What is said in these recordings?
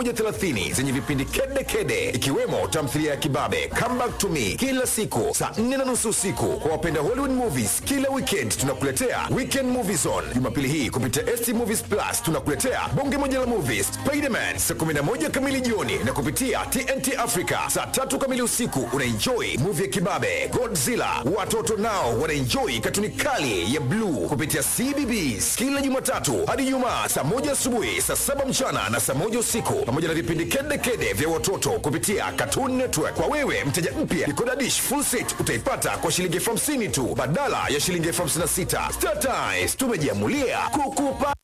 130 zenye vipindi kede kede, ikiwemo tamthilia ya Kibabe Come Back to Me kila siku saa 4 na nusu usiku. Kwa wapenda Hollywood movies, kila weekend tunakuletea Weekend Movie Zone. Jumapili hii kupitia ST Movies Plus tunakuletea bonge moja la movies Spiderman saa 11 kamili jioni, na kupitia TNT Africa saa tatu kamili usiku unaenjoy movie ya Kibabe Godzilla. Watoto nao wanaenjoy katuni kali ya bluu kupitia CBBS kila Jumatatu hadi Ijumaa saa moja asubuhi, saa saba mchana na saa moja usiku, pamoja na vipindi kede kede vya watoto kupitia Cartoon Network. Kwa wewe mteja mpya, Decoder Dish full set utaipata kwa shilingi elfu hamsini tu badala ya shilingi elfu hamsini na sita. Star Times tumejiamulia kukupa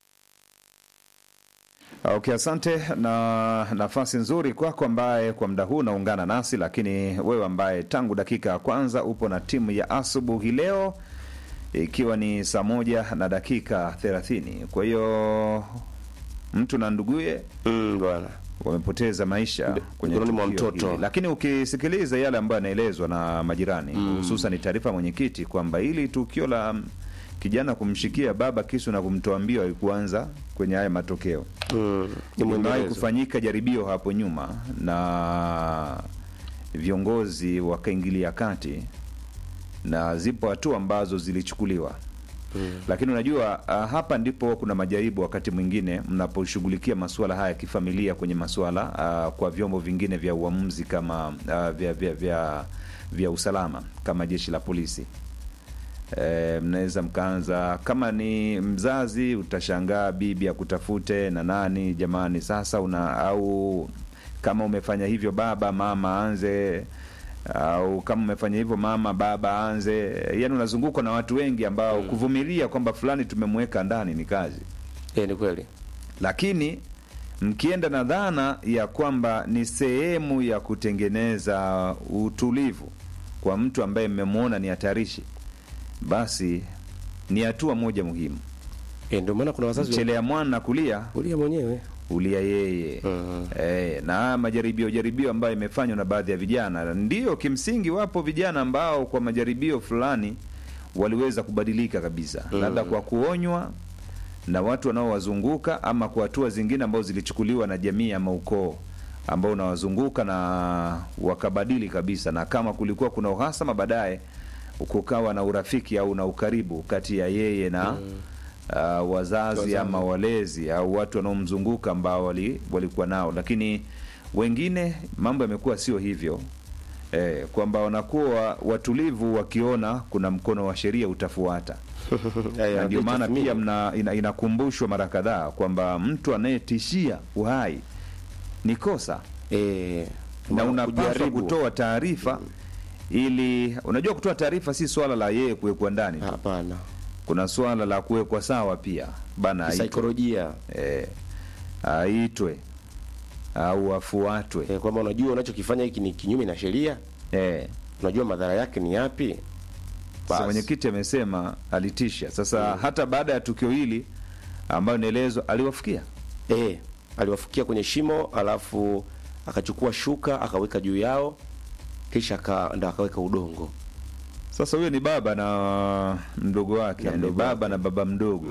Okay, asante na nafasi nzuri kwako ambaye kwa muda huu unaungana nasi, lakini wewe ambaye tangu dakika ya kwanza upo na timu ya asubuhi leo, ikiwa ni saa moja na dakika thelathini. Kwa hiyo mtu na nduguye Mm, bwana. wamepoteza maisha kwenye mikononi mwa tukio mtoto. hili. Lakini ukisikiliza yale ambayo yanaelezwa na majirani, hususan ni taarifa ya mwenyekiti kwamba hili tukio la mm, kijana kumshikia baba kisu na kumtoa mbio haikuanza kwenye haya matokeo Mm, ni Limewahi mwendelezo. kufanyika jaribio hapo nyuma na viongozi wakaingilia kati na zipo hatua ambazo zilichukuliwa mm. Lakini unajua uh, hapa ndipo kuna majaribu wakati mwingine mnaposhughulikia masuala haya ya kifamilia kwenye masuala uh, kwa vyombo vingine vya uamuzi kama uh, vya, vya, vya, vya usalama kama jeshi la polisi E, mnaweza mkaanza kama ni mzazi, utashangaa bibi akutafute na nani, jamani, sasa una au kama umefanya hivyo baba, mama aanze au kama umefanya hivyo mama, baba aanze. Yani unazungukwa na watu wengi ambao kuvumilia kwamba fulani tumemweka ndani ni kazi, Eh, ni kweli. lakini mkienda na dhana ya kwamba ni sehemu ya kutengeneza utulivu kwa mtu ambaye mmemwona ni hatarishi, basi ni hatua moja muhimu. Eh, ndio maana kuna wazazi Mchelea mwana kulia ulia mwenyewe. ulia yeye. Mhm. Eh, na haya majaribio jaribio ambayo imefanywa na baadhi ya vijana, ndiyo kimsingi, wapo vijana ambao kwa majaribio fulani waliweza kubadilika kabisa, labda kwa kuonywa na watu wanaowazunguka ama kwa hatua zingine ambazo zilichukuliwa na jamii ama ukoo ambao unawazunguka na wakabadili kabisa, na kama kulikuwa kuna uhasama, baadaye kukawa na urafiki au na ukaribu kati ya yeye na uh, wazazi ama walezi au watu wanaomzunguka ambao wali, walikuwa nao, lakini wengine mambo yamekuwa sio hivyo eh, kwamba wanakuwa watulivu wakiona kuna mkono wa sheria utafuata Eh, na ndio maana tathmini. pia mna, ina, inakumbushwa mara kadhaa kwamba mtu anayetishia uhai ni kosa eh, na maana unapaswa kujaribu. kutoa taarifa ili unajua, kutoa taarifa si swala la yeye kuwekwa ndani tu. Hapana. Kuna swala la kuwekwa sawa pia bana, aitwe, Saikolojia. eh, aitwe au afuatwe Eh, kwamba unajua unachokifanya hiki ni kinyume na sheria, eh. unajua madhara yake ni yapi? Sasa Basi. mwenyekiti amesema alitisha. Sasa hata baada ya tukio hili ambayo inaelezwa aliwafikia Eh, aliwafukia kwenye shimo alafu akachukua shuka akaweka juu yao kisha aka, ndo akaweka udongo. Sasa huyo ni baba na mdogo wake, Na yani mdogo baba wake. na baba mdogo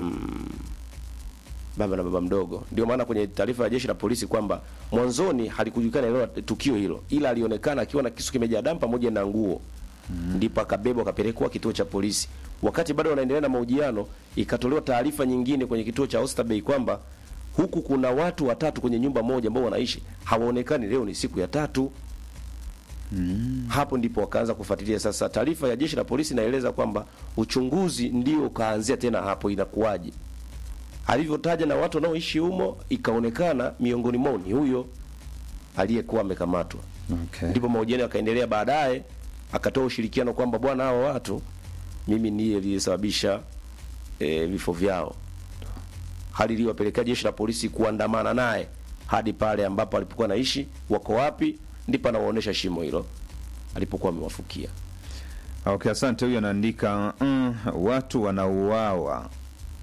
baba na baba mdogo. Ndio maana kwenye taarifa ya jeshi la polisi kwamba mwanzoni halikujulikana eneo la tukio hilo, ila alionekana akiwa na kisu kimejaa damu pamoja na nguo ndipo akabebwa akapelekwa kituo cha polisi. Wakati bado wanaendelea na mahojiano, ikatolewa taarifa nyingine kwenye kituo cha Oysterbay kwamba huku kuna watu watatu kwenye nyumba moja ambao wanaishi hawaonekani, leo ni siku ya tatu. Hapo ndipo wakaanza kufuatilia. Sasa taarifa ya jeshi la polisi inaeleza kwamba uchunguzi ndio ukaanzia tena hapo, inakuwaje alivyotaja na watu wanaoishi humo, ikaonekana miongoni mwao ni huyo aliyekuwa amekamatwa. okay. Ndipo mahojiano yakaendelea. Baadaye akatoa ushirikiano kwamba bwana, hawa watu mimi ndiye aliyesababisha e, vifo vyao, hali iliyowapelekea jeshi la polisi kuandamana naye hadi pale ambapo alipokuwa naishi. Wako wapi? Ndipo anawaonyesha shimo hilo alipokuwa amewafukia. Okay, asante. Huyo anaandika mm, watu wanauawa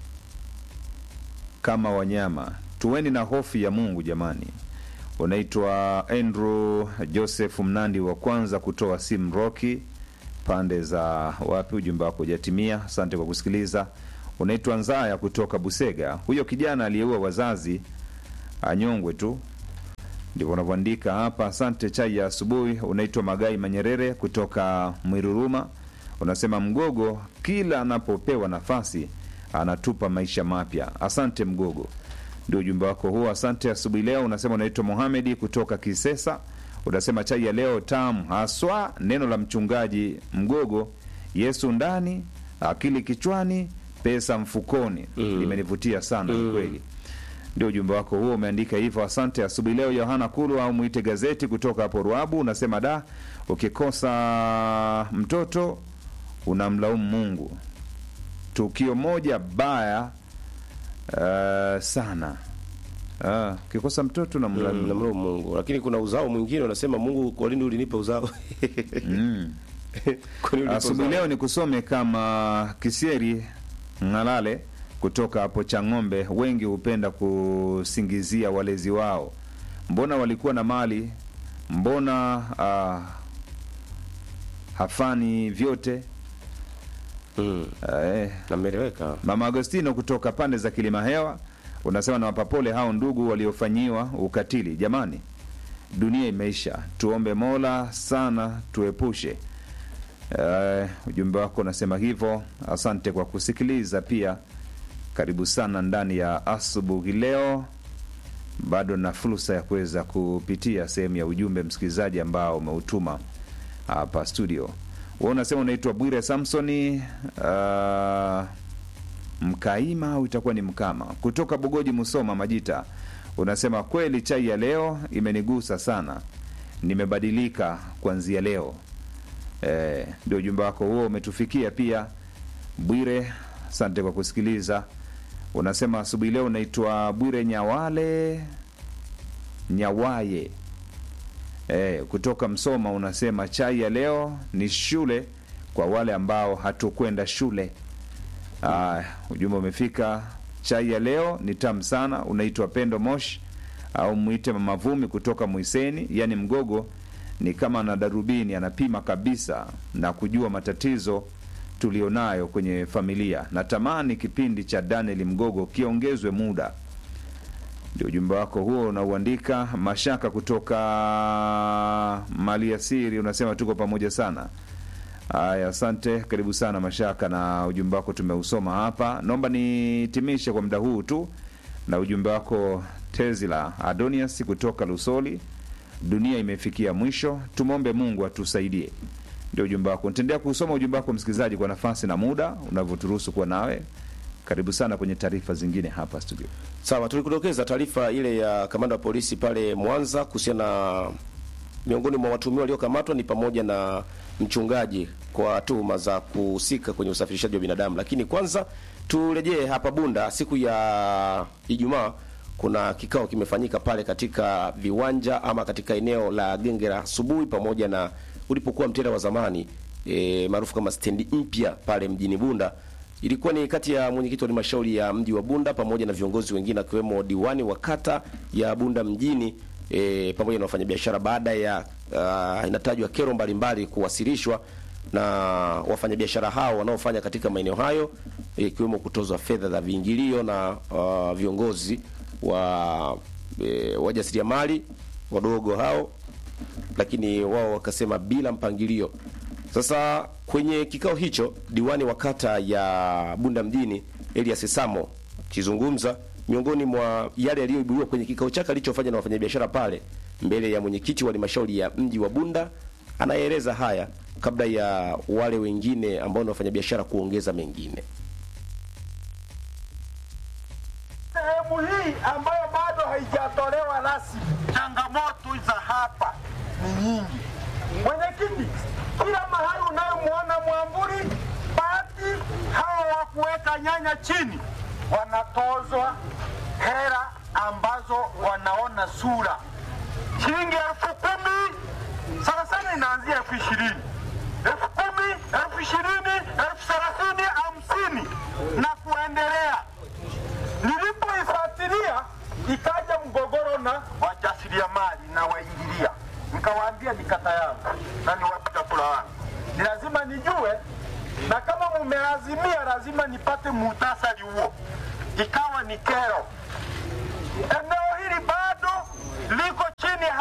kama wanyama, tuweni na hofu ya Mungu jamani. Unaitwa Andrew Joseph Mnandi wa kwanza kutoa simu Roki pande za wapi, ujumbe wako hujatimia. Asante kwa kusikiliza. Unaitwa Nzaya kutoka Busega. Huyo kijana aliyeua wazazi anyongwe tu ndivyo unavyoandika hapa. Asante. Chai ya asubuhi. Unaitwa Magai Manyerere kutoka Mwiruruma, unasema Mgogo kila anapopewa nafasi anatupa maisha mapya. Asante Mgogo, ndio ujumbe wako huo. Asante asubuhi leo. Unasema unaitwa Mohamedi kutoka Kisesa, unasema chai ya leo tamu haswa, neno la mchungaji Mgogo, Yesu ndani, akili kichwani, pesa mfukoni, limenivutia sana kweli ndio ujumbe wako huo umeandika hivyo. Asante asubuhi leo. Yohana Kulu au mwite gazeti kutoka hapo Ruabu unasema da, ukikosa mtoto unamlaumu Mungu. Tukio moja baya uh, sana Ah, ukikosa mtoto unamlaumu namlaumu Mungu, lakini kuna uzao mwingine unasema, Mungu, kwa nini ulinipa uzao? Mm. Kwa nini ulinipa Asubuhi uzao? leo ni kusome kama Kisieri Ng'alale kutoka hapo Chang'ombe. Wengi hupenda kusingizia walezi wao, mbona walikuwa na mali, mbona ah, hafani vyote. Mm, Eh, nameleweka. Mama Agostino kutoka pande za Kilima Hewa unasema nawapa pole hao ndugu waliofanyiwa ukatili. Jamani, dunia imeisha, tuombe Mola sana tuepushe. Eh, ujumbe wako unasema hivyo. Asante kwa kusikiliza pia. Karibu sana ndani ya asubuhi leo. Bado na fursa ya kuweza kupitia sehemu ya ujumbe msikilizaji ambao umeutuma hapa studio. Wewe unasema unaitwa Bwire Samsoni uh, Mkaima au itakuwa ni Mkama kutoka Bogoji, Musoma, Majita. Unasema kweli, chai ya leo imenigusa sana, nimebadilika kuanzia leo. Eh, ndio ujumbe wako huo umetufikia pia Bwire, asante kwa kusikiliza. Unasema asubuhi leo unaitwa Bwire Nyawale Nyawaye eh, kutoka Msoma. Unasema chai ya leo ni shule kwa wale ambao hatukwenda shule. Ah, ujumbe umefika. Chai ya leo ni tamu sana. Unaitwa Pendo Mosh au mwite Mama Vumi kutoka Mwiseni, yani Mgogo ni kama na darubini, anapima kabisa na kujua matatizo tulionayo kwenye familia. Natamani kipindi cha Daniel Mgogo kiongezwe muda. Ndio ujumbe wako huo unauandika. Mashaka kutoka Maliasiri unasema tuko pamoja sana. Haya, asante, karibu sana Mashaka, na ujumbe wako tumeusoma hapa. Naomba nitimishe kwa muda huu tu na ujumbe wako Tezila Adonias kutoka Lusoli. Dunia imefikia mwisho, tumwombe Mungu atusaidie. Ndio ujumbe wako. Nitaendelea kusoma ujumbe wako msikilizaji, kwa nafasi na muda unavyoturuhusu kuwa nawe. Karibu sana kwenye taarifa zingine hapa studio. Sawa, tulikudokeza taarifa ile ya kamanda wa polisi pale Mwanza kuhusiana na miongoni mwa watuhumiwa waliokamatwa ni pamoja na mchungaji kwa tuhuma za kuhusika kwenye usafirishaji wa binadamu. Lakini kwanza turejee hapa Bunda. Siku ya Ijumaa kuna kikao kimefanyika pale katika viwanja ama katika eneo la genge la asubuhi, pamoja na ulipokuwa mtera wa zamani e, maarufu kama stendi mpya pale mjini Bunda. Ilikuwa ni kati ya mwenyekiti wa halmashauri ya mji wa Bunda pamoja na viongozi wengine akiwemo diwani wa kata ya Bunda mjini e, pamoja na wafanyabiashara baada ya uh, inatajwa kero mbalimbali kuwasilishwa na wafanyabiashara hao wanaofanya katika maeneo hayo ikiwemo kutozwa fedha za viingilio na uh, viongozi wa e, wajasiriamali wadogo hao, lakini wao wakasema bila mpangilio. Sasa kwenye kikao hicho diwani wa kata ya Bunda mjini Elias Samo akizungumza, miongoni mwa yale yaliyoibuliwa kwenye kikao chake alichofanya na wafanyabiashara pale mbele ya mwenyekiti wa halmashauri ya mji wa Bunda, anaeleza haya kabla ya wale wengine ambao ni wafanyabiashara kuongeza mengine. sehemu hii ambayo bado haijatolewa rasmi, changamoto za hapa ni nyingi. Mwenyekiti, kila mahali unayomwona mwamburi bati hawa wa kuweka nyanya chini wanatozwa hera ambazo wanaona sura, shilingi elfu kumi sana sana inaanzia elfu ishirini elfu kumi elfu ishirini elfu thelathini hamsini na kuendelea nilipoifuatilia ikaja mgogoro na wajasiriamali na waingilia, nikawaambia ni kata yangu na ni wapiga kura wangu, ni lazima nijue, na kama mumeazimia, lazima nipate muhtasari huo. Ikawa ni kero. Eneo hili bado liko chini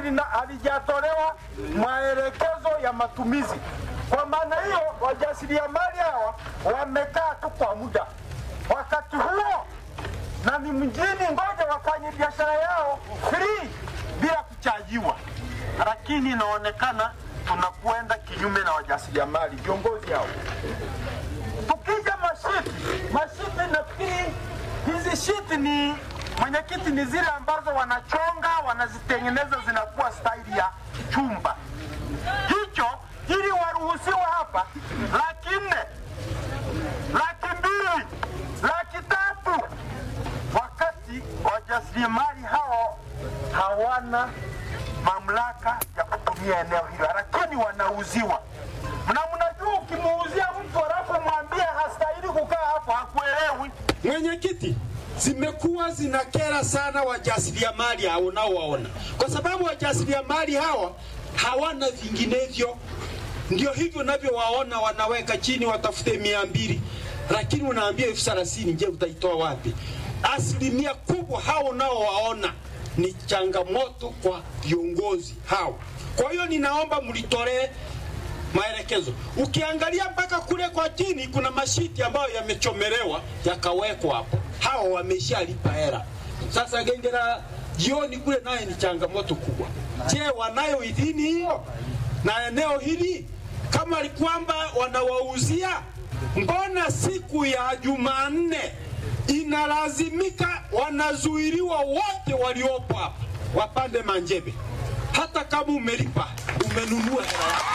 lina- halijatolewa maelekezo ya matumizi. Kwa maana hiyo, wajasiriamali hawa wamekaa tu kwa muda wakati huo, na ni mjini, ngoja wafanye biashara yao free bila kuchajiwa, lakini inaonekana tunakwenda kinyume na wajasiriamali, viongozi hao. Tukija mashiti, mashiti nafikiri hizi shiti ni mwenyekiti, ni zile ambazo wanachonga wanazitengeneza zinakuwa staili ya chumba hicho, ili waruhusiwa hapa laki nne, laki mbili, laki tatu, wakati wajasiriamali hao hawana mamlaka ya kutumia eneo hilo, lakini wanauziwa. Na mnajua ukimuuzia mtu alafu mwambie hastahili kukaa hapo, hakuelewi. Mwenyekiti, zimekuwa zinakera sana wajasiriamali hao unaowaona, kwa sababu wajasiriamali hawa hawana vinginevyo. Ndio hivyo unavyowaona, wanaweka chini watafute mia mbili, lakini unaambia elfu thelathini. Je, utaitoa wapi? Asilimia kubwa hao unaowaona ni changamoto kwa viongozi hao. Kwa hiyo ninaomba mlitolee maelekezo. Ukiangalia mpaka kule kwa chini kuna mashiti ambayo yamechomelewa yakawekwa hapo, hao wameshalipa hela. Sasa genge la jioni kule naye ni changamoto kubwa. Je, wanayo idhini hiyo na eneo hili? Kama ni kwamba wanawauzia, mbona siku ya Jumanne inalazimika wanazuiliwa wote waliopo hapa wapande manjebe, hata kama umelipa umenunua hela yako.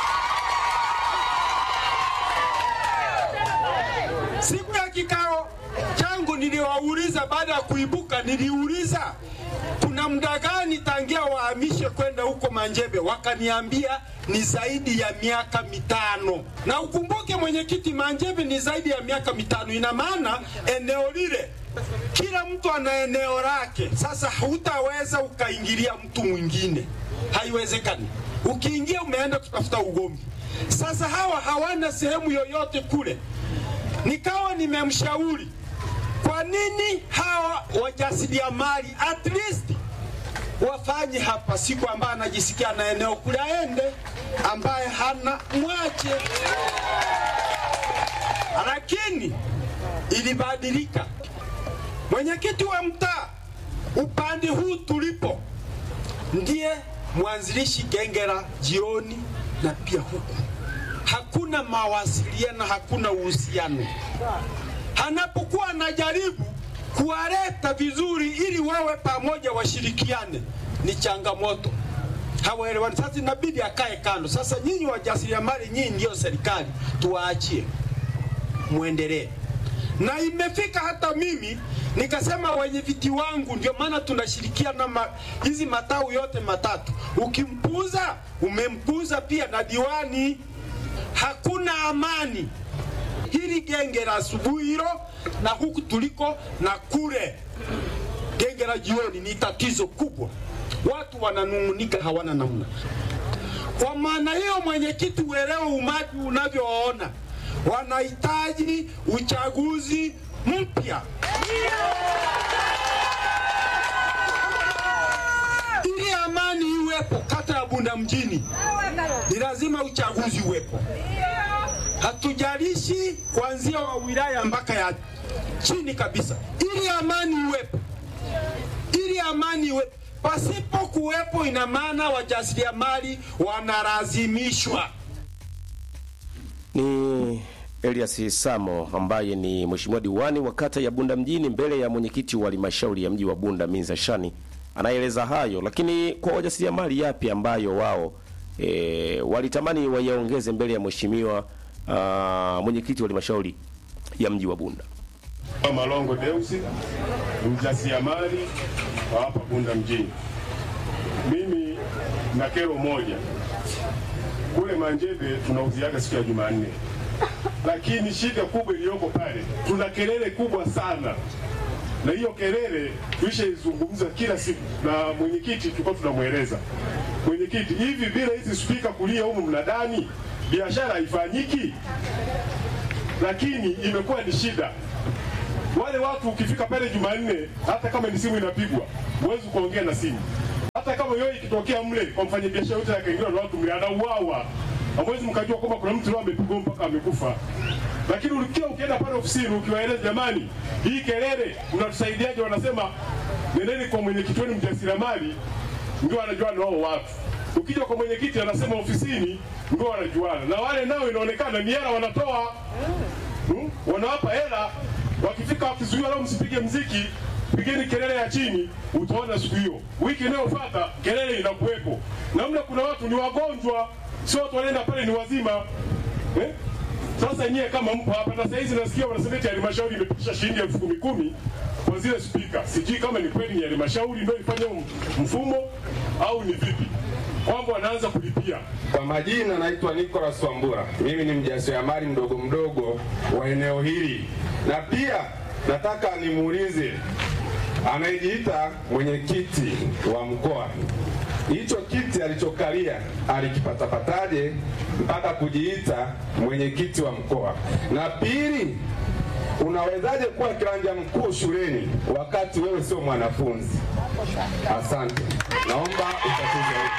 Siku ya kikao changu niliwauliza, baada ya kuibuka, niliuliza kuna muda gani tangia wahamishe kwenda huko Manjebe, wakaniambia ni zaidi ya miaka mitano. Na ukumbuke mwenyekiti, Manjebe ni zaidi ya miaka mitano. Ina maana eneo lile kila mtu ana eneo lake. Sasa hutaweza ukaingilia mtu mwingine, haiwezekani. Ukiingia umeenda kutafuta ugomvi. Sasa hawa hawana sehemu yoyote kule nikawa nimemshauri kwa nini hawa wajasiriamali at least wafanye hapa siku ambaye anajisikia na eneo kule aende, ambaye hana mwache. Lakini ilibadilika. Mwenyekiti wa mtaa upande huu tulipo ndiye mwanzilishi genge la jioni na pia huku hakuna mawasiliano, hakuna uhusiano. Anapokuwa anajaribu kuwaleta vizuri ili wawe pamoja washirikiane, ni changamoto, hawaelewani. Sasa inabidi akae kando. Sasa nyinyi wajasiriamali, nyinyi ndio serikali, tuwaachie muendelee. Na imefika hata mimi nikasema wenye viti wangu, ndio maana tunashirikiana ma, hizi matau yote matatu. Ukimpuuza umempuuza pia na diwani hakuna amani. Hili genge la asubuhi hilo na huku tuliko na kule genge la jioni ni tatizo kubwa, watu wananung'unika, hawana namna. Kwa maana hiyo, mwenyekiti, uelewe umati unavyoona, wanahitaji uchaguzi mpya ili amani iwepo kata ya Bunda mjini, ni lazima uchaguzi uwepo. Hatujalishi kuanzia wa wilaya mpaka ya chini kabisa, ili amani iwepo, ili amani iwepo. Pasipo kuwepo, ina maana wajasiriamali wanalazimishwa Ni Elias Samo ambaye ni mheshimiwa diwani wa kata ya Bunda mjini mbele ya mwenyekiti wa halmashauri ya mji wa Bunda Minza Shani anaeleza hayo, lakini kwa wajasiriamali yapi ambayo wao e, walitamani wayaongeze mbele ya mheshimiwa ah, mwenyekiti wa halmashauri ya mji wa Bunda. Malongo Deusi ni mjasiriamali wa hapa Bunda mjini. Mimi na kero moja, kule Manjebe tunauziaga siku ya Jumanne, lakini shida kubwa iliyoko pale, tuna kelele kubwa sana, na hiyo kelele tulishaizungumza kila siku, na mwenyekiti tulikuwa tunamweleza mwenyekiti, hivi bila hizi spika kulia humu mnadani biashara haifanyiki, lakini imekuwa ni shida wale watu ukifika pale Jumanne, hata kama ni simu inapigwa, huwezi kuongea na simu. hata kama yoyo ikitokea mle kwa mfanyabiashara yote akaingiliwa na watu mle anauawa, hamwezi mkajua kwamba kuna mtu leo amepigwa mpaka amekufa. Lakini ukiwa ukienda pale ofisini ukiwaeleza, jamani, hii kelele mnatusaidiaje? Wanasema nendeni kwa mwenyekiti wenu mjasiriamali, ndio anajua na wao watu. Ukija kwa mwenyekiti anasema ofisini, ndio wanajuana na wale nao, inaonekana ni hela wanatoa hmm? wanawapa hela, wakifika wakizuiwa, leo msipige mziki, pigeni kelele ya chini, utaona siku hiyo. Wiki inayofuata kelele inakuwepo, na mle kuna watu ni wagonjwa, sio watu wanaenda pale ni wazima eh? Sasa nyie kama mpo hapa na saizi nasikia wanasema eti halmashauri imepitisha shilingi elfu kumi kumi kwa zile spika. Sijui kama ni kweli ni halmashauri ndio ifanye mfumo au ni vipi, kwamba wanaanza kulipia. Kwa majina naitwa Nicholas Wambura, mimi ni mjasiriamali mdogo mdogo wa eneo hili, na pia nataka nimuulize anayejiita mwenyekiti wa mkoa, hicho kiti alichokalia alikipatapataje mpaka kujiita mwenyekiti wa mkoa? Na pili, unawezaje kuwa kiranja mkuu shuleni wakati wewe sio mwanafunzi? Asante, naomba utatuze.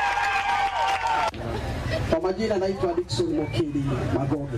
Kwa majina naitwa Dickson Mokindi Magoge.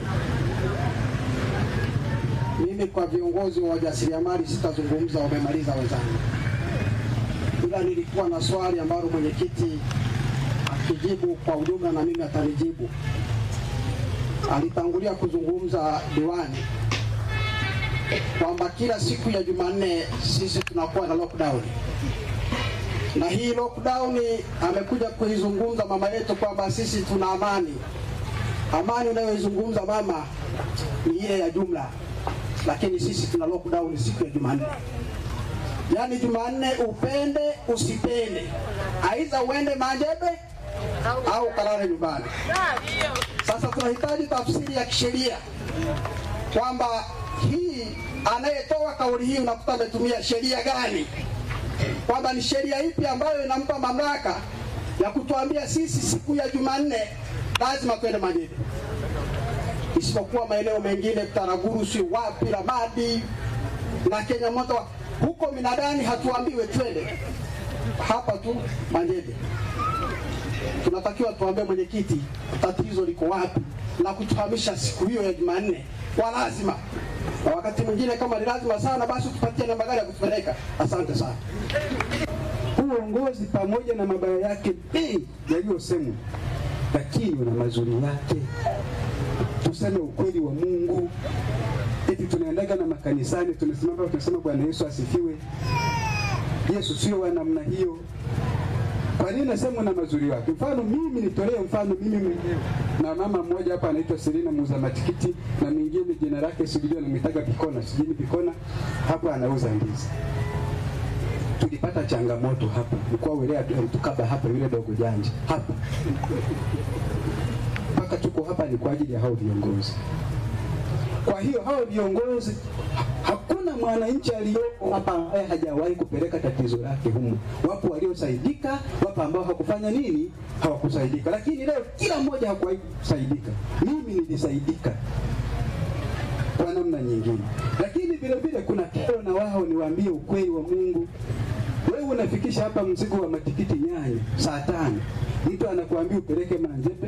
Mimi kwa viongozi wa wajasiriamali sitazungumza, wamemaliza wenzangu, ila nilikuwa na swali ambalo mwenyekiti akijibu kwa ujumla na mimi atanijibu. Alitangulia kuzungumza diwani kwamba kila siku ya Jumanne sisi tunakuwa na lockdown na hii lockdown amekuja kuizungumza mama yetu kwamba sisi tuna amani. Amani unayoizungumza mama ni ile ya jumla, lakini sisi tuna lockdown siku ya Jumanne. Yaani Jumanne upende usipende, aidha uende Manjebe au kalale nyumbani. Sasa tunahitaji tafsiri ya kisheria kwamba hii anayetoa kauli hii unakuta ametumia sheria gani kwamba ni sheria ipi ambayo inampa mamlaka ya kutuambia sisi siku ya Jumanne lazima twende Manjebe, isipokuwa maeneo mengine Taraguru, si wapi, Ramadi na Kenya moto huko minadani hatuambiwe twende, hapa tu Manjebe. Tunatakiwa tuambie mwenyekiti tatizo liko wapi na kutufahamisha siku hiyo ya Jumanne kwa lazima, na wakati mwingine kama ni lazima sana, basi tupatie namba gari ya kutupeleka. Asante sana. Huu uongozi pamoja na mabaya yake mengi yaliyosemwa, lakini una mazuri yake. Tuseme ukweli wa Mungu. Eti tunaendaga na makanisani tunasimama tunasema Bwana Yesu asifiwe. Yesu sio wa namna hiyo. Kwa nini nasema na mazuri yake? Mfano mimi nitolee mfano mimi mwenyewe na mama mmoja hapa anaitwa Selina muuza matikiti na mwingine jina lake sijui anamwitaga Pikona, sijui Pikona, hapa anauza ndizi tulipata changamoto hapa, mkoa wilaya alitukaba hapa, yule dogo janja hapa, mpaka tuko hapa ni kwa ajili ya hao viongozi. Kwa hiyo hao viongozi, hakuna mwananchi aliyoko hapa ambaye hajawahi kupeleka tatizo lake humu. Wapo waliosaidika, wapo ambao hakufanya nini, hawakusaidika, lakini leo kila mmoja hakuwahi kusaidika. Mimi nilisaidika kwa namna nyingine, lakini vile vile kuna kero na wao, niwaambie ukweli wa Mungu. Wewe unafikisha hapa mzigo wa matikiti nyanya saa tano, mtu anakuambia upeleke Manjebe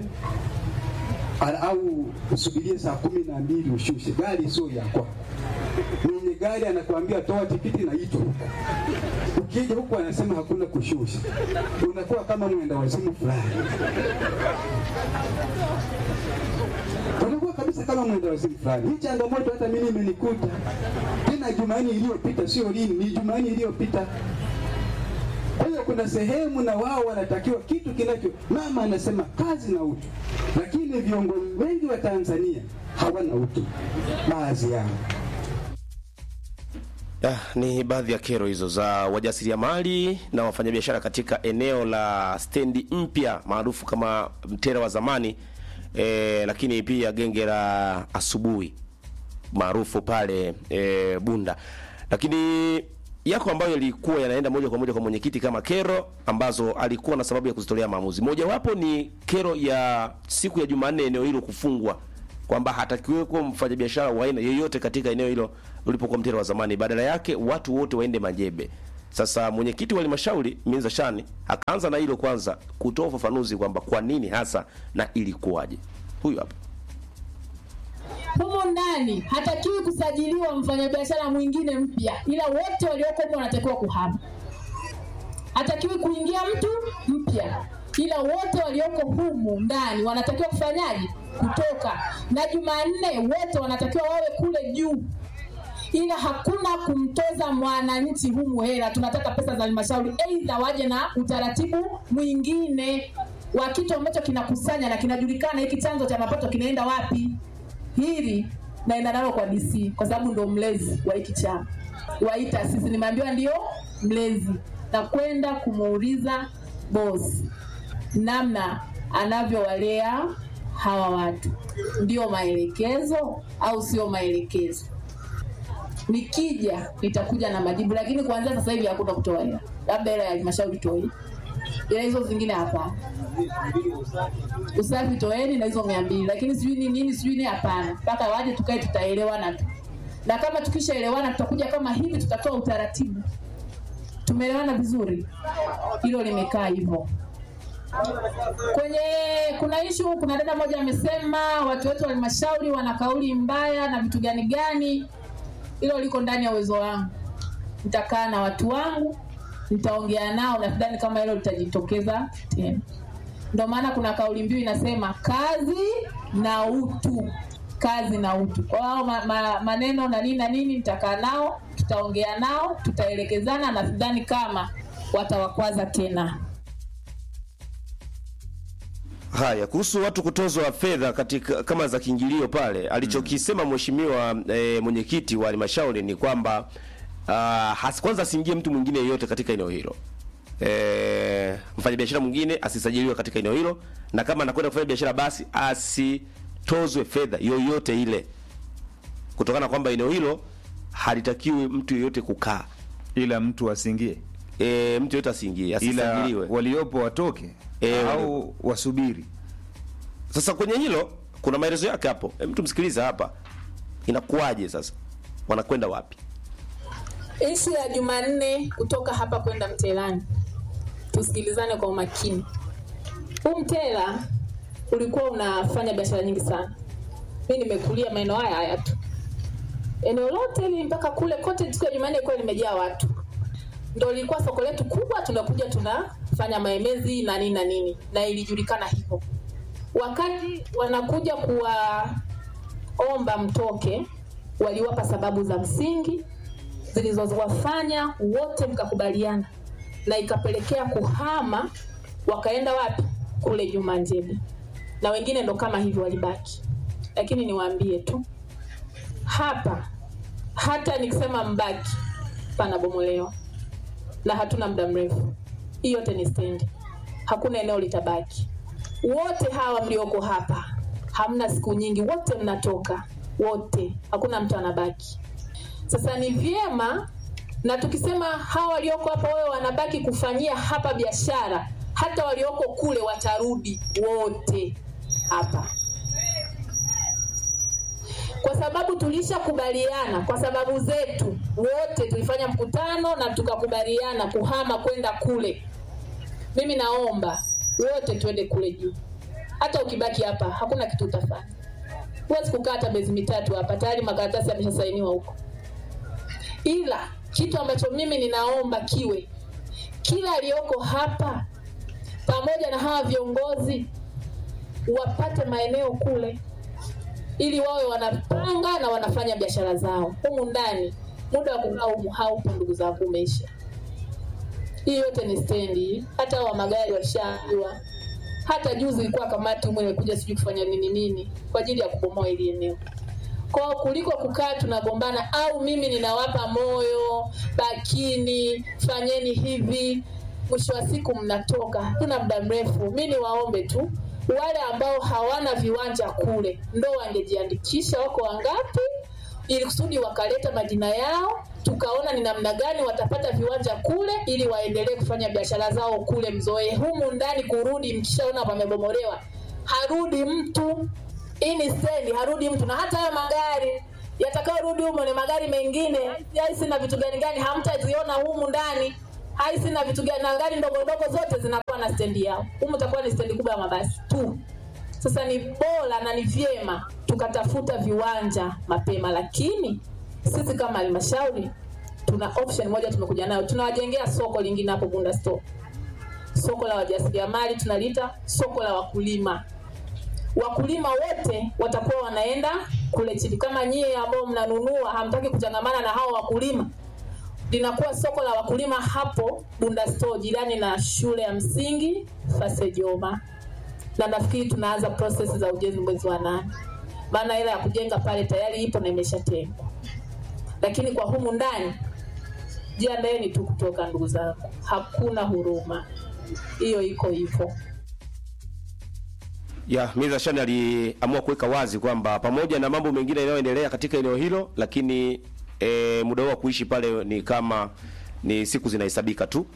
au usubirie saa kumi na mbili ushushe. Gari sio ya kwako, mwenye gari anakuambia toa tikiti na ito huku. Ukija huku anasema hakuna kushusha, unakuwa kama mwenda wazimu fulani unakuwa kabisa kama mwenda wazimu fulani. Hii changamoto hata mimi imenikuta tena Jumanne iliyopita, sio lini, ni Jumanne iliyopita. Kwa hiyo kuna sehemu na wao wanatakiwa kitu kinacho, mama anasema kazi na utu, lakini viongozi wengi wa Tanzania hawana utu, baadhi yao. Ah, ni baadhi ya kero hizo za wajasiriamali na wafanyabiashara katika eneo la stendi mpya maarufu kama Mtera wa zamani e, lakini pia genge la asubuhi maarufu pale e, Bunda, lakini yako ambayo yalikuwa yanaenda moja kwa moja kwa mwenyekiti kama kero ambazo alikuwa na sababu ya kuzitolea maamuzi. Mojawapo ni kero ya siku ya Jumanne eneo hilo kufungwa, kwamba hatakiwe kuwa mfanyabiashara wa aina yeyote katika eneo hilo ulipokuwa Mtera wa zamani, badala yake watu wote waende Manjebe. Sasa mwenyekiti wa halmashauri Minza Shani akaanza na hilo kwanza, kutoa ufafanuzi kwamba kwa nini hasa na ilikuwaje. Huyu hapa. humo ndani hatakiwi kusajiliwa mfanyabiashara mwingine mpya, ila wote walioko humo wanatakiwa kuhama. Hatakiwi kuingia mtu mpya, ila wote walioko humu ndani wanatakiwa kufanyaje? Kutoka. Na Jumanne wote wanatakiwa wawe kule juu, ila hakuna kumtoza mwananchi humu hela. Tunataka pesa za halmashauri, aidha waje na utaratibu mwingine wa kitu ambacho kinakusanya na kinajulikana, hiki chanzo cha mapato kinaenda wapi hili naenda nalo kwa DC kwa sababu ndo mlezi wa hiki chama wa hii taasisi, nimeambiwa ndio mlezi, na kwenda kumuuliza boss namna anavyowalea hawa watu, ndio maelekezo au sio maelekezo? Nikija nitakuja na majibu, lakini kuanzia sasa hivi hakuna kutoa hela, labda hela ya halmashauri toe, ila hizo zingine hapana usafi toeni na hizo mia mbili lakini sijui ni nini sijui ni hapana mpaka waje tukae tutaelewana tu na kama tukishaelewana tutakuja kama hivi tutatoa utaratibu tumeelewana vizuri hilo limekaa hivyo kwenye kuna ishu kuna dada moja amesema watu wetu wa halmashauri wana kauli mbaya na vitu gani gani hilo liko ndani ya uwezo wangu nitakaa na watu wangu nitaongea nao na sidhani kama hilo litajitokeza tena ndio maana kuna kauli mbiu inasema kazi na utu kazi na utu kwa hao ma, ma, maneno na nini na nini nitakaa nao tutaongea nao tutaelekezana na sidhani kama watawakwaza tena Haya, kuhusu watu kutozwa fedha katika kama za kiingilio pale, alichokisema mheshimiwa e, mwenyekiti wa halmashauri ni kwamba uh, has, kwanza asiingie mtu mwingine yeyote katika eneo hilo. E, mfanyabiashara mwingine asisajiliwe katika eneo hilo, na kama anakwenda kufanya biashara basi asitozwe fedha yoyote ile, kutokana na kwamba eneo hilo halitakiwi mtu yeyote kukaa, ila mtu asiingie, e, mtu yeyote asiingie, ila asisajiliwe. waliopo watoke E, au wasubiri. Sasa kwenye hilo kuna maelezo yake hapo. E, mtu msikiliza hapa, inakuwaje sasa, wanakwenda wapi? ishu ya jumanne kutoka hapa kwenda mtelani tusikilizane kwa umakini huu mtela ulikuwa unafanya biashara nyingi sana mi nimekulia maeneo haya haya tu eneo lote hili mpaka kule kote siku ya jumanne ilikuwa limejaa watu ndo lilikuwa soko letu kubwa tunakuja tunafanya maemezi na nini na nini na ilijulikana hivyo wakati wanakuja kuwaomba mtoke waliwapa sababu za msingi zilizowafanya wote mkakubaliana na ikapelekea kuhama wakaenda wapi kule juma njebe na wengine ndo kama hivyo walibaki lakini niwaambie tu hapa hata nikisema mbaki panabomolewa na hatuna muda mrefu hii yote ni stendi hakuna eneo litabaki wote hawa mlioko hapa hamna siku nyingi wote mnatoka wote hakuna mtu anabaki sasa ni vyema na tukisema hawa walioko hapa wawe wanabaki kufanyia hapa biashara hata walioko kule watarudi wote hapa kwa sababu tulishakubaliana kwa sababu zetu wote tulifanya mkutano na tukakubaliana kuhama kwenda kule mimi naomba wote tuende kule juu hata ukibaki hapa hakuna kitu utafanya huwezi kukaa hata miezi mitatu hapa tayari makaratasi yameshasainiwa huko ila kitu ambacho mimi ninaomba kiwe kila aliyoko hapa pamoja na hawa viongozi wapate maeneo kule ili wawe wanapanga na wanafanya biashara zao humu ndani muda wa kukaa humu haupo ndugu zangu umeisha hii yote ni stendi hata wa magari washajua hata juzi ilikuwa kamati humu imekuja sijui kufanya nini nini kwa ajili ya kubomoa ili eneo kwao kuliko kukaa tunagombana au mimi ninawapa moyo bakini fanyeni hivi mwisho wa siku mnatoka hatuna muda mrefu mi niwaombe tu wale ambao hawana viwanja kule ndo wangejiandikisha wako wangapi ili kusudi wakaleta majina yao tukaona ni namna gani watapata viwanja kule ili waendelee kufanya biashara zao kule mzoe humu ndani kurudi mkishaona wamebomolewa harudi mtu hii ni stendi harudi mtu na hata hayo magari yatakayorudi humo ni magari mengine yaisi na vitu gani gani hamtaziona humu ndani haisi na vitu gani na gari ndogo ndogo zote zinakuwa na stendi yao humu itakuwa ni stendi kubwa ya mabasi tu sasa ni bora na ni vyema tukatafuta viwanja mapema lakini sisi kama halmashauri tuna option moja tumekuja nayo tunawajengea soko lingine hapo bunda store soko la wajasiriamali tunaliita soko la wakulima wakulima wote watakuwa wanaenda kule chini kama nyie ambao mnanunua hamtaki kuchangamana na hao wakulima linakuwa soko la wakulima hapo bunda store jirani na shule ya msingi fasejoma na nafikiri tunaanza process za ujenzi mwezi wa nane maana hela ya kujenga pale tayari ipo na imeshatengwa lakini kwa humu ndani jiandaeni tu kutoka ndugu zangu hakuna huruma hiyo iko hivyo ya Miza Shani aliamua kuweka wazi kwamba pamoja na mambo mengine yanayoendelea katika eneo hilo, lakini e, muda wao wa kuishi pale ni kama ni siku zinahesabika tu.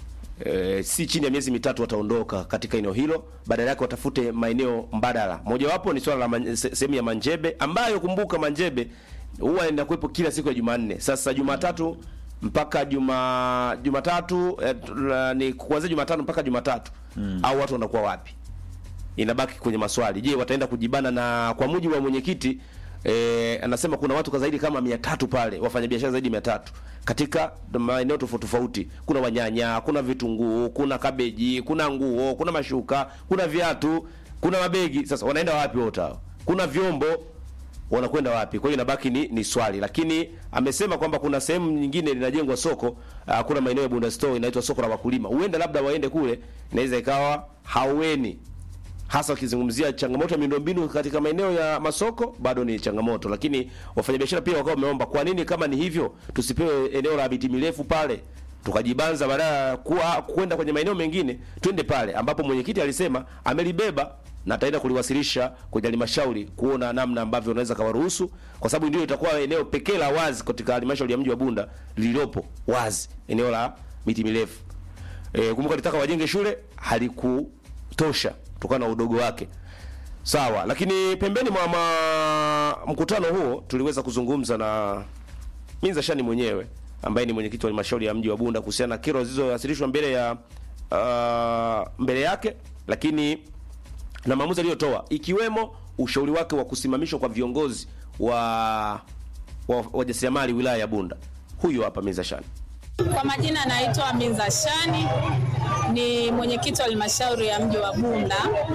E, si chini ya miezi mitatu wataondoka katika eneo hilo, badala yake watafute maeneo mbadala. Mojawapo ni swala la man- se- sehemu ya Manjebe ambayo kumbuka Manjebe huwa inakuwepo kila siku ya Jumanne. Sasa Jumatatu mpaka juma Jumatatu eh, la- ni kuanzia Jumatano mpaka Jumatatu mm. au watu wanakuwa wapi? inabaki kwenye maswali. Je, wataenda kujibana? Na kwa mujibu wa mwenyekiti eh, anasema kuna watu kwa zaidi kama mia tatu pale, wafanyabiashara zaidi mia tatu katika maeneo tofauti tofauti. Kuna wanyanya, kuna vitunguu, kuna kabeji, kuna nguo, kuna mashuka, kuna viatu, kuna mabegi. Sasa wanaenda wapi wote hao? Kuna vyombo wanakwenda wapi? Kwa hiyo inabaki ni, ni swali, lakini amesema kwamba kuna sehemu nyingine linajengwa soko uh, kuna maeneo ya Bunda Store inaitwa soko la wakulima, huenda labda waende kule, inaweza ikawa haueni hasa wakizungumzia changamoto ya miundombinu katika maeneo ya masoko bado ni changamoto, lakini wafanyabiashara pia wakawa wameomba, kwa nini kama ni hivyo tusipewe eneo la miti mirefu pale tukajibanza, badala ya kuwa kwenda kwenye maeneo mengine, twende pale ambapo mwenyekiti alisema amelibeba na ataenda kuliwasilisha kwenye halmashauri kuona namna ambavyo unaweza kawaruhusu, kwa sababu ndio itakuwa eneo pekee la wazi katika halmashauri ya mji wa Bunda lililopo wazi, eneo la miti mirefu. E, kumbuka litaka wajenge shule halikutosha kutokana na udogo wake. Sawa, lakini pembeni mwa ma... mkutano huo tuliweza kuzungumza na Minza Shani mwenyewe ambaye ni mwenyekiti wa halmashauri ya mji wa Bunda kuhusiana na kero zilizowasilishwa mbele ya uh, mbele yake, lakini na maamuzi aliyotoa ikiwemo ushauri wake wa kusimamishwa kwa viongozi wa wa wajasiriamali wilaya ya Bunda. Huyu hapa Minza Shani. Kwa majina naitwa Minza Shani, ni mwenyekiti wa halmashauri ya mji wa Bunda.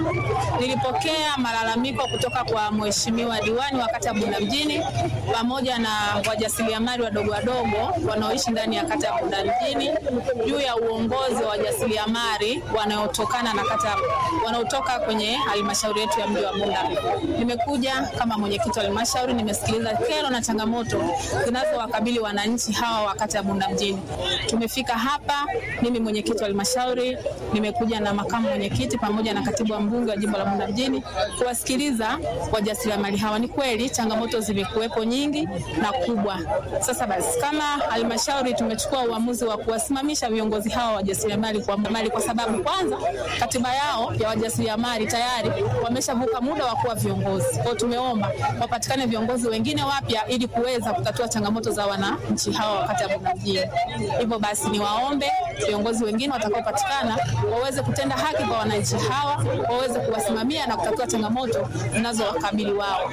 Nilipokea malalamiko kutoka kwa mheshimiwa diwani wa kata ya Bunda mjini pamoja na wajasiriamali wadogo wadogo wanaoishi ndani ya kata ya Bunda mjini juu ya uongozi wa wajasiriamali wanaotokana na kata wanaotoka kwenye halmashauri yetu ya mji wa Bunda. Nimekuja kama mwenyekiti wa halmashauri, nimesikiliza kero na changamoto zinazowakabili wananchi hawa wa kata ya Bunda mjini. Tumefika hapa, mimi mwenyekiti wa halmashauri, nimekuja na makamu mwenyekiti pamoja na katibu wa mbunge wa jimbo la Bunda mjini kuwasikiliza wajasiriamali hawa. Ni kweli changamoto zimekuwepo nyingi na kubwa. Sasa basi, kama halmashauri tumechukua uamuzi wa kuwasimamisha viongozi hawa wajasiriamali kwa mali, kwa sababu kwanza katiba yao ya wajasiriamali tayari wameshavuka muda wa kuwa viongozi. Kwa hiyo tumeomba wapatikane viongozi wengine wapya ili kuweza kutatua changamoto za wananchi hawa wakati ya Bunda mjini. Hivyo basi niwaombe viongozi wengine watakaopatikana waweze kutenda haki kwa wananchi hawa, waweze kuwasimamia na kutatua changamoto zinazowakabili wao.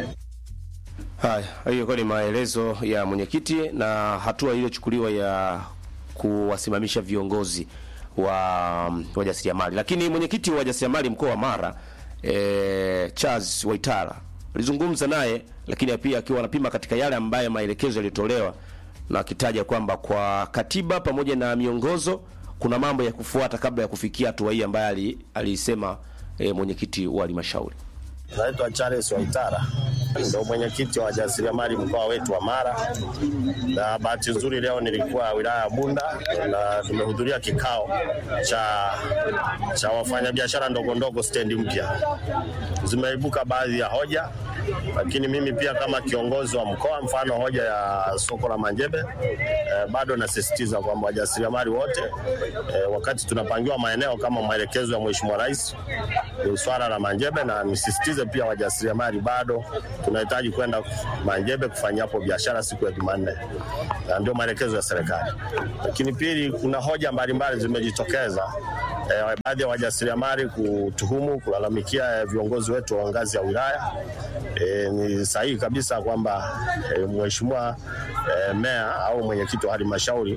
Haya, hiyo kwa ni maelezo ya mwenyekiti na hatua iliyochukuliwa ya kuwasimamisha viongozi wa mm, wajasiriamali. Lakini mwenyekiti wa wajasiriamali mkoa wa Mara e, Charles Waitara alizungumza naye, lakini pia akiwa anapima katika yale ambayo maelekezo yalitolewa na akitaja kwamba kwa katiba pamoja na miongozo kuna mambo ya kufuata kabla ya kufikia hatua hii ambayo ali- alisema e, mwenyekiti wa halmashauri. Naitwa Charles Waitara, ndio mwenyekiti wa wajasiriamali mkoa wetu wa Mara, na bahati nzuri leo nilikuwa wilaya ya Bunda na tumehudhuria kikao cha cha wafanyabiashara ndogo ndogo stendi mpya. Zimeibuka baadhi ya hoja lakini mimi pia kama kiongozi wa mkoa, mfano hoja ya soko la Manjebe eh, bado nasisitiza kwamba wajasiriamali wote eh, wakati tunapangiwa maeneo kama maelekezo ya Mheshimiwa Rais ni swala la Manjebe, na nisisitize pia wajasiriamali bado tunahitaji kwenda Manjebe kufanya hapo biashara siku ya Jumanne, na ndio maelekezo ya serikali. Lakini pili, kuna hoja mbalimbali zimejitokeza eh, baadhi ya wajasiriamali kutuhumu kulalamikia eh, viongozi wetu wa ngazi ya wilaya. Eh, ni sahihi kabisa kwamba eh, mheshimiwa eh, meya au mwenyekiti wa halmashauri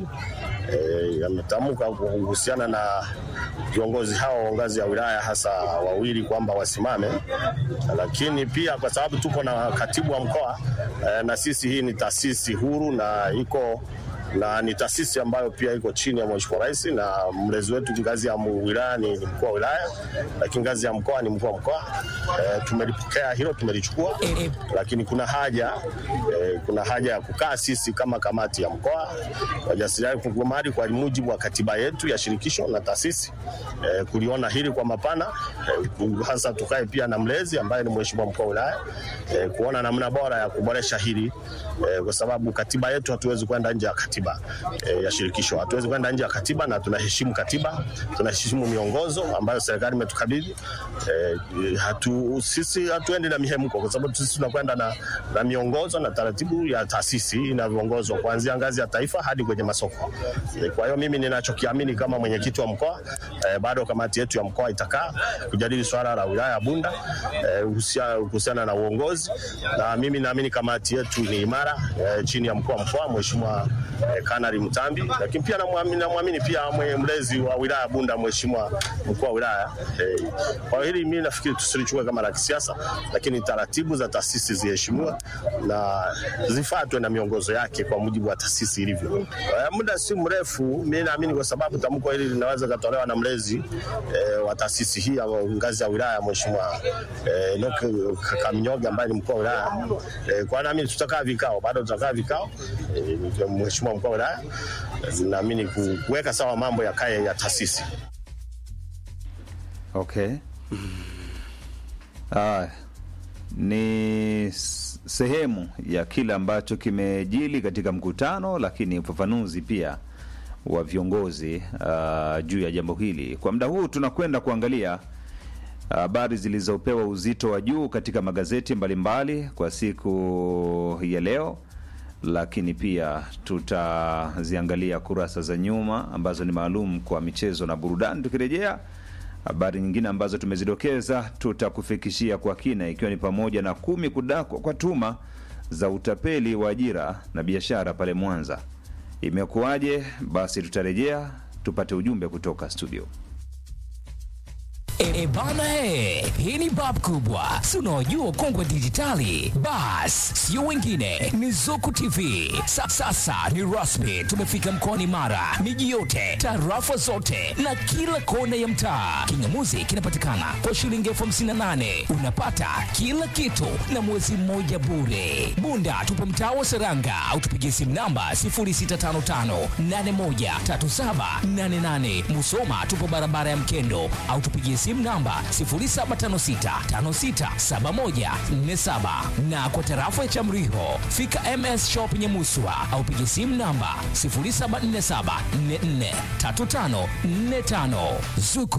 eh, ametamka kuhusiana na viongozi hao wa ngazi ya wilaya hasa wawili kwamba wasimame, lakini pia kwa sababu tuko na katibu wa mkoa eh, na sisi hii ni taasisi huru na iko na ni taasisi ambayo pia iko chini ya Mheshimiwa Rais na mlezi wetu ngazi ya wilaya ni ni mkuu wa wilaya, lakini ngazi ya mkoa ni mkuu wa mkoa. E, tumelipokea hilo, tumelichukua, lakini kuna haja e, kuna haja ya kukaa sisi kama kamati ya mkoa wajasiriamali kwa mujibu wa katiba yetu ya shirikisho na taasisi e, kuliona hili kwa mapana e, hasa tukae pia na mlezi ambaye ni Mheshimiwa mkuu wa wilaya e, kuona namna bora ya kuboresha hili e, kwa sababu katiba yetu hatuwezi kwenda nje ya katiba e, ya shirikisho. Hatuwezi kwenda nje ya katiba na tunaheshimu katiba, tunaheshimu miongozo ambayo serikali imetukabidhi. E, hatu, sisi hatuendi na mihemko kwa sababu sisi tunakwenda na, na miongozo na taratibu ya taasisi inavyoongozwa kuanzia ngazi ya taifa hadi kwenye masoko. E, kwa hiyo mimi ninachokiamini kama mwenyekiti wa mkoa e, bado kamati yetu ya mkoa itakaa kujadili swala la wilaya ya Bunda e, kuhusiana na uongozi, na mimi naamini kamati yetu ni imara e, chini ya mkuu wa mkoa Mheshimiwa eh, Kanali Mtambi, lakini pia namwamini namwamini pia mwe- mlezi wa wilaya Bunda, Mheshimiwa mkuu wa wilaya eh. Kwa hili mimi nafikiri tusilichukue kama la kisiasa, lakini taratibu za taasisi ziheshimiwe na zifuatwe na miongozo yake kwa mujibu wa taasisi ilivyo. Eh, muda si mrefu, mimi naamini kwa sababu tamko hili linaweza katolewa na mlezi eh, wa taasisi hii ya ngazi ya wilaya Mheshimiwa eh, Enoch Kakamnyoga ambaye ni mkuu wa wilaya eh, kwa naamini tutakaa vikao, bado tutakaa vikao eh, Mheshimiwa mkuu wa wilaya naamini ku- kuweka sawa mambo ya kaya ya taasisi. Okay. Ah, ni s- sehemu ya kile ambacho kimejili katika mkutano, lakini ufafanuzi pia wa viongozi uh, juu ya jambo hili. Kwa muda huu tunakwenda kuangalia habari zilizopewa uzito wa juu katika magazeti mbalimbali kwa siku ya leo, lakini pia tutaziangalia kurasa za nyuma ambazo ni maalum kwa michezo na burudani. Tukirejea habari nyingine ambazo tumezidokeza tutakufikishia kwa kina, ikiwa ni pamoja na kumi kudakwa kwa tuma za utapeli wa ajira na biashara pale Mwanza. Imekuwaje? Basi tutarejea tupate ujumbe kutoka studio. E, bana e, hii ni bab kubwa, si unaojua kongwe dijitali. Bas, sio wengine, ni Zuku TV. Sa, sasa ni rasmi, tumefika mkoani Mara, miji yote, tarafa zote na kila kona ya mtaa. Kingamuzi kinapatikana kwa shilingi elfu hamsini na nane unapata kila kitu na mwezi mmoja bure. Bunda tupo mtaa wa Seranga au tupigie simu namba 0655813788. Musoma tupo barabara ya Mkendo au tupigie simu namba 0756567147 na kwa tarafa ya Chamriho fika MS Shop Nyamuswa au pigie simu namba 0747443545 Zuku